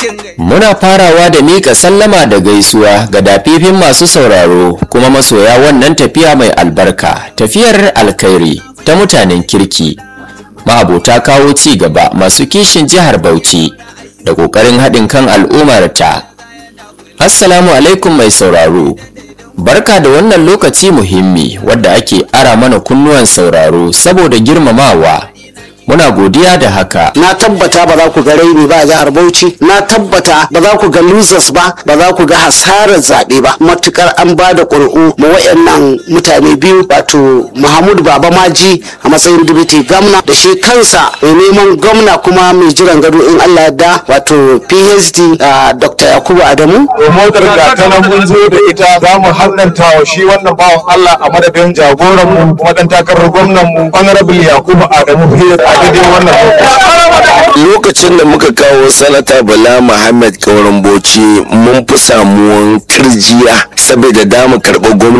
Muna farawa da miƙa sallama da gaisuwa ga dafifin masu sauraro kuma masoya wannan tafiya mai albarka tafiyar alkhairi ta mutanen kirki ma'abota kawo ci gaba masu kishin jihar Bauchi da ƙoƙarin haɗin kan al'ummarta. Assalamu alaikum mai sauraro. Barka da wannan lokaci muhimmi wadda ake ara mana kunnuwan sauraro saboda girmamawa. Muna godiya da haka. na tabbata ba za ku ga raini ba a jihar Bauchi na tabbata ba za ku ga losers ba ba za ku ga hasarar zaɓe ba matukar an ba da ƙuri'u ma wayannan mutane biyu wato Muhammad Baba Maji a matsayin dibiti gamna da shi kansa mai neman gwamna kuma mai jiran gado in Allah yadda wato PhD a Dr. Yakubu Adamu motar ga ta nan mun zo da ita za mu hannanta wa shi wannan bawan Allah a madadin jagoran mu kuma dan takarar gwamnan mu honorable Yakubu Adamu Hiyar a daidai wannan lokaci. lokacin da muka kawo sanata bala muhammad kauran bauchi mun fi samuwan kirjiya saboda damu karɓi gwamna